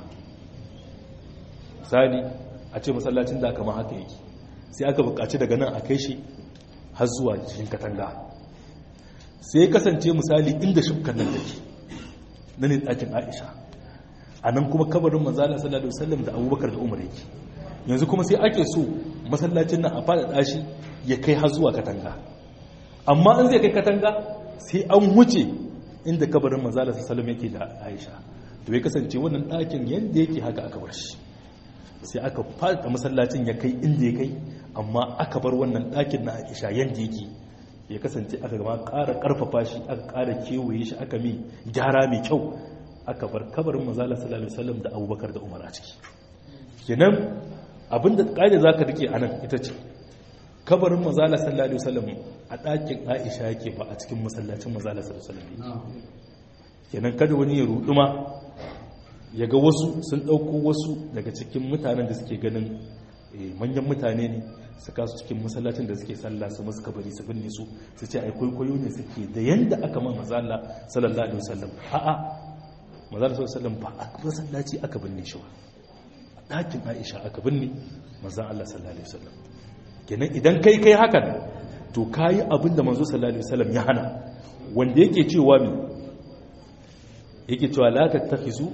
misali a ce masallacin da aka ma haka yake sai aka buƙaci daga nan a kai shi har zuwa cikin katanga sai ya kasance misali inda shukkan nan take na ne ɗakin aisha a nan kuma kabarin mazala sallallahu alaihi wasallam da abubakar da umar yake yanzu kuma sai ake so masallacin nan a faɗaɗa shi ya kai har zuwa katanga amma in zai kai katanga sai an wuce inda kabarin manzala sallam yake da aisha to ya kasance wannan ɗakin yadda yake haka aka bar shi sai aka fada masallacin ya kai inda ya kai amma aka bar wannan ɗakin na aisha yadda yake ya kasance aka gama ƙara ƙarfafa shi aka ƙara kewaye shi aka mai gyara mai kyau aka bar kabarin manzala sallallahu alaihi wasallam da abubakar da umar a ciki kenan abinda kaida zaka rike anan ita ce kabarin manzala sallallahu alaihi wasallam a ɗakin aisha yake ba a cikin masallacin manzala sallallahu alaihi wasallam kenan kada wani ya ruduma ya ga wasu sun ɗauko wasu daga cikin mutanen da suke ganin manyan mutane ne su kasu cikin masallacin da suke sallah su masu kabari su binne su su ce ai kwaikwayo ne suke da yanda aka ma mazala sallallahu alaihi wasallam a'a mazala sallallahu alaihi wasallam ba a masallaci aka binne shi ba a ɗakin aisha aka binne manzan Allah sallallahu alaihi wasallam kenan idan kai kai hakan to kayi abin da manzo sallallahu alaihi wasallam ya hana wanda yake cewa mi yake cewa la tattakhizu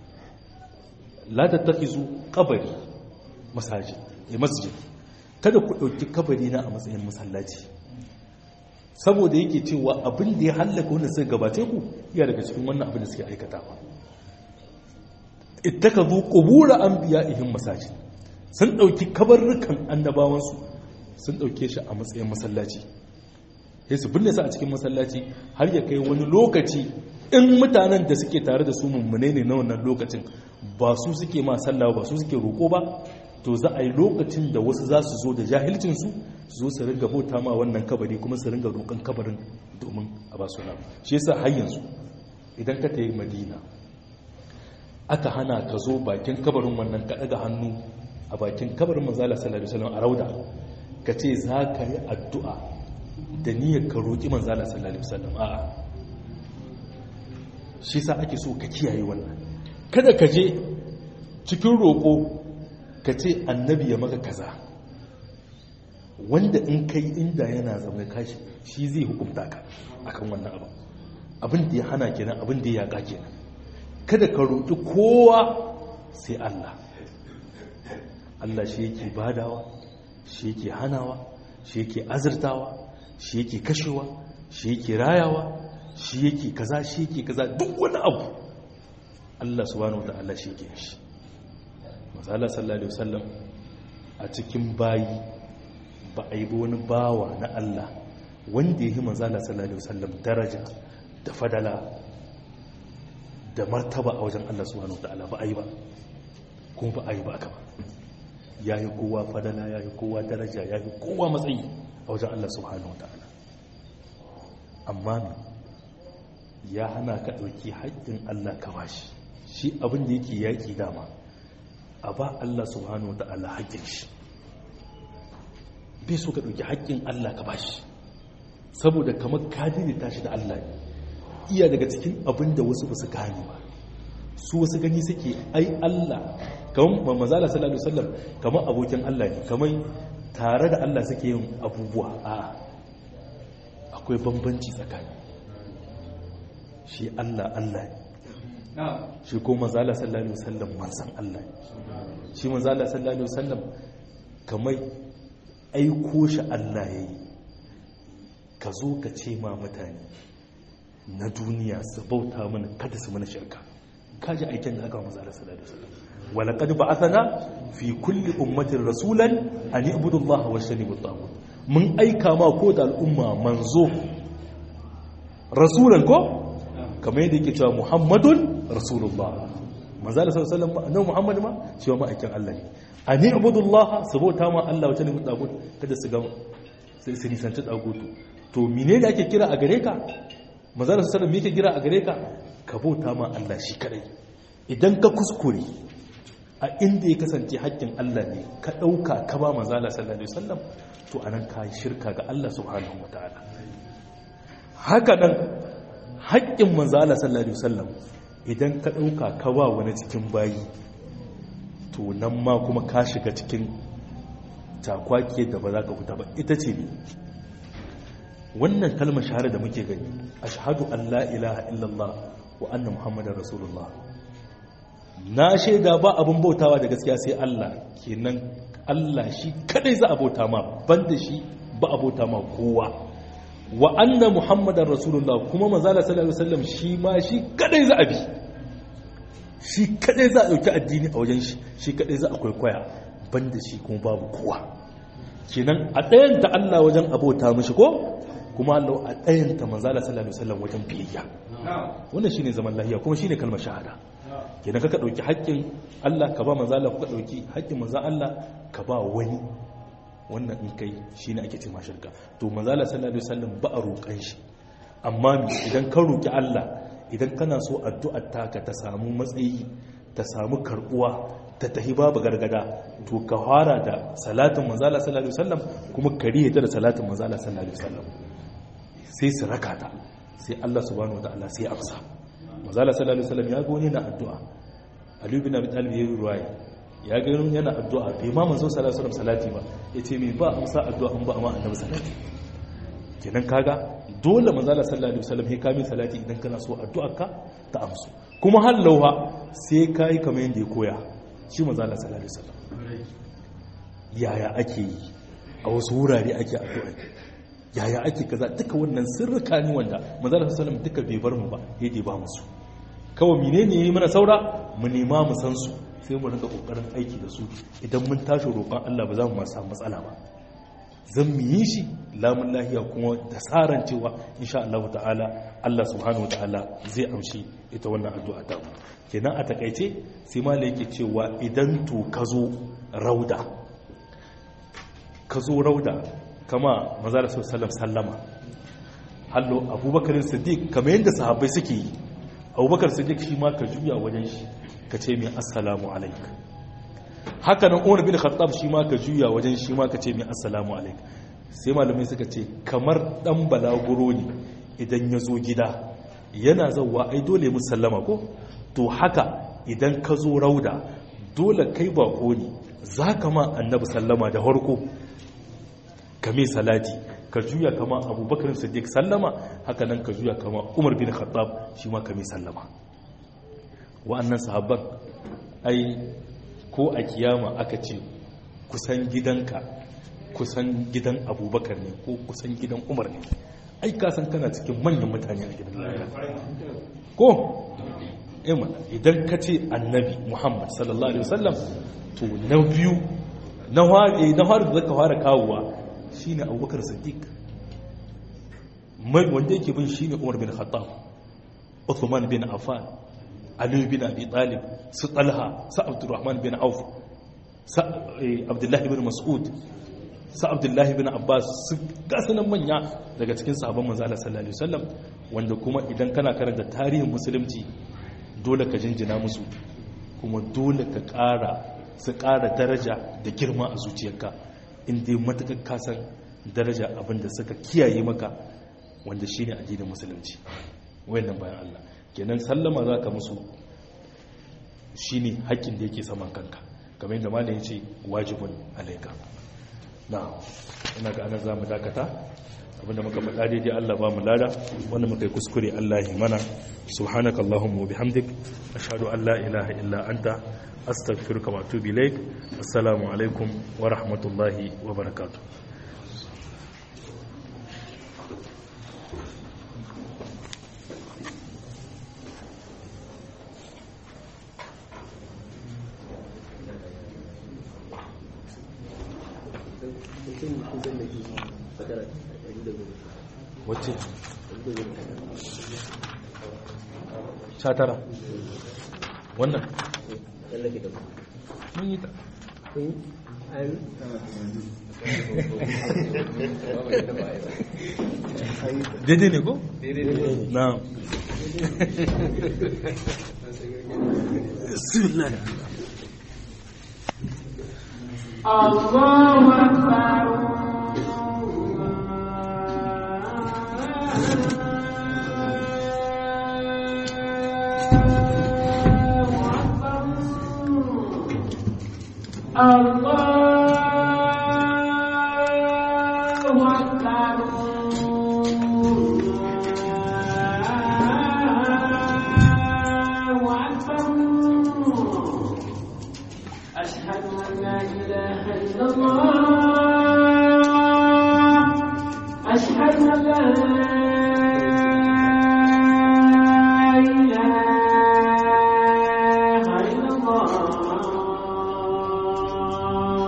la tattakhizu qabri masajid ya masjid kada ku dauki kabari na a matsayin masallaci saboda yake cewa abin da ya hallaka wanda suka gabace ku iya daga cikin wannan abin da suke aikatawa ittakazu qubur anbiya'ihim masajid sun dauki kabarrukan annabawansu sun dauke shi a matsayin masallaci sai su binne su a cikin masallaci har ya kai wani lokaci in mutanen da suke tare da su mummune ne na wannan lokacin ba su suke ma sallah ba su suke roko ba to za a yi lokacin da wasu za su zo da jahilcinsu su zo su ringa bauta ma wannan kabari kuma su ringa roƙon kabarin domin a ba su nama shi yasa har yanzu idan ka tayi madina aka hana ka zo bakin kabarin wannan ka daga hannu a bakin kabarin manzala sallallahu alaihi wasallam a rauda ka ce za ka yi addu'a da niyyar ka roƙi manzala sallallahu alaihi wasallam a'a shi sa ake so ka kiyaye wannan kada ka je cikin roƙo ka ce annabi ya maka kaza wanda in kai inda yana zama kashi shi zai hukunta ka akan wannan abu abin da ya hana kenan abin da ya yaƙa kenan kada ka roƙi kowa sai Allah Allah shi yake badawa shi yake hanawa shi yake azurtawa shi yake kashewa shi yake rayawa shi yake kaza shi yake kaza duk wani abu Allah subhanahu wataala shi yake shi masala sallallahu alaihi wasallam a cikin bayi ba a yi ba wani bawa na Allah wanda ya yi manzala sallallahu alaihi wasallam daraja da fadala da martaba a wajen Allah subhanahu wataala ba a yi ba kuma ba a yi ba aka ba ya yi kowa fadala ya yi kowa daraja ya yi kowa matsayi a wajen Allah subhanahu wataala amma ya hana ka ɗauki haƙƙin Allah ka bashi shi abin da yake yaƙi dama a ba Allah subhanahu wata'ala haƙƙin shi bai so ka ɗauki haƙƙin Allah ka bashi saboda kamar kadiri ta shi da Allah ne iya daga cikin abin da wasu basu gane ba su wasu gani suke ai Allah kamar mazala sallallahu alaihi wasallam kamar abokin Allah ne kamar tare da Allah suke yin abubuwa a akwai bambanci tsakani shi Allah Allah ne shi ko mazala sallallahu alaihi wasallam manzan Allah shi mazala sallallahu alaihi wasallam kamar aiko shi Allah yayi ka zo ka ce ma mutane na duniya su bauta mana kada su mana shirka kaji aikin da aka mazala sallallahu alaihi wasallam walaqad ba'athana fi kulli ummatin rasulan an ibudu Allah wa shanibu tagut mun aika ma ko da al'umma manzo rasulan ko kamar yadda yake cewa muhammadun rasulullah manzala sallallahu alaihi wasallam muhammad ma cewa ma'aikin Allah ne ani abudullah sabota ma Allah wata ne mutagut kada su ga sai su nisanci dagutu to mene da ake kira a gare ka manzala sallallahu alaihi wasallam yake kira a gare ka ka bauta ma Allah shi kadai idan ka kuskure a inda ya kasance haƙƙin Allah ne ka ɗauka ka ba manzala sallallahu alaihi wasallam to anan ka yi shirka ga Allah subhanahu wataala haka nan haƙƙin manzala sallallahu alaihi wasallam idan ka ɗauka ka ba wani cikin bayi to nan ma kuma ka shiga cikin takwake da ba za ka fita ba ita ce ne wannan kalmar shahara da muke gani ashhadu an la ilaha illallah wa anna muhammadar rasulullah na shaida ba abin bautawa da gaskiya sai Allah kenan Allah shi kadai za a bauta ma banda shi ba a bauta ma kowa wa anna muhammadar rasulullah kuma manzala sallallahu alaihi wasallam shi ma shi kadai za a bi shi kadai za a dauki addini a wajen shi shi kadai za a kwaikwaya banda shi kuma babu kowa kenan a ɗayan ta Allah wajen abota mishi ko kuma Allah a ɗayanta manzala sallallahu alaihi wasallam wajen biyayya wannan shine zaman lahiya kuma shine kalmar shahada kenan ka dauki haƙƙin Allah ka ba manzala ka dauki haƙƙin manzan Allah ka ba wani wannan in kai shine ake ce shirka to manzala sallallahu alaihi wasallam ba a roƙan shi amma idan ka roƙi Allah idan kana so addu'ar taka ta samu matsayi ta samu karbuwa ta tahi babu gargada to ka fara da salatin manzala sallallahu alaihi wasallam kuma ka rihe ta da salatin manzala sallallahu alaihi wasallam sai su raka ta sai Allah subhanahu wataala sai amsa manzala sallallahu alaihi wasallam ya ga wani na addu'a Ali bin Abi Talib yayi ruwaya ya ga wani yana addu'a bai ma manzo sallallahu alaihi wasallam salati ba yace me ba amsa addu'a in ba amma annabi salati kenan kaga dole manzala sallallahu alaihi wasallam sai kamin salati idan kana so addu'arka ta amsu kuma har lauha sai kai kamar yanda ya koya shi manzala sallallahu alaihi wasallam yaya ake yi a wasu wurare ake addu'a yaya ake kaza duka wannan sirrika ne wanda manzala sallallahu alaihi wasallam duka bai bar mu ba yadda ba musu kawai menene yi mana saura mu nema mu san su sai mu rinka kokarin aiki da su idan mun tashi roƙon Allah ba za mu ma samu matsala ba zan mu yi shi lamun lahiya kuma da tsaran cewa insha Allah ta'ala Allah subhanahu wa ta'ala zai amshi ita wannan addu'a ta mu kenan a takaice sai ma yake cewa idan to ka zo rauda ka zo rauda kama maza da sallam sallama hallo abubakar siddiq kamar yadda sahabbai suke yi abubakar siddiq shi ma ka juya wajen shi ka ce mai assalamu alaikum haka nan umar bin khattab shi ma ka juya wajen shi ma ka ce mai assalamu alaikum sai malamai suka ce kamar dan balaguro ne idan ya zo gida yana zauwa ai dole mu sallama ko to haka idan ka zo rauda dole kai bako ne za ka ma annabi sallama da harko ka mai salati ka juya kama abubakar siddiq sallama haka nan ka juya kama umar bin khattab shi ma ka mai sallama wa'annan sahabban ai ko a kiyama aka ce kusan gidanka kusan gidan abubakar ne ko kusan gidan umar ne ai kasan kana cikin manyan mutane a gidan lahira ko ima idan ka ce annabi muhammad sallallahu alaihi wasallam to na biyu na hari da zaka fara kawowa shine abubakar siddiq wanda yake bin shine umar bin khattab uthman bin affan Ali bin Abi Talib su Talha su Abdurrahman bin Auf su Abdullahi bin Mas'ud su Abdullahi bin Abbas su gasanan manya daga cikin sahabban manzo Allah sallallahu alaihi wasallam wanda kuma idan kana karanta tarihin musulunci dole ka jinjina musu kuma dole ka ƙara su ƙara daraja da girma a zuciyarka in dai matakar kasan daraja abinda suka kiyaye maka wanda shine addinin musulunci wayannan bayan Allah kenan sallama za ka musu shi ne haƙƙin da yake saman kanka kamar yadda malam ya ce wajibin alaika na ina ga anar za mu dakata abinda muka faɗa daidai Allah ba mu lada wanda muka yi kuskure Allah ya mana subhanaka allahumma wa bihamdik ashhadu an la ilaha illa anta astaghfiruka wa atubu ilaik assalamu alaikum wa rahmatullahi wa barakatuh wacce sha tara wannan mun yi ta daidai ne ko? na bismillah الله أكبر الله أكبر الله أكبر أشهد أن لا إله إلا الله أشهد أن لا إله إلا الله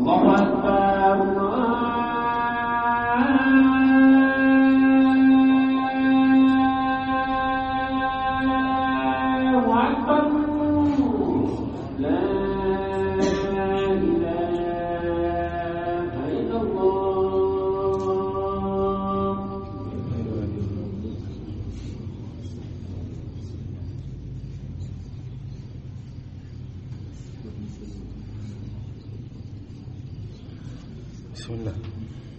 الله أكبر الله أكبر لا إله إلا الله بسم الله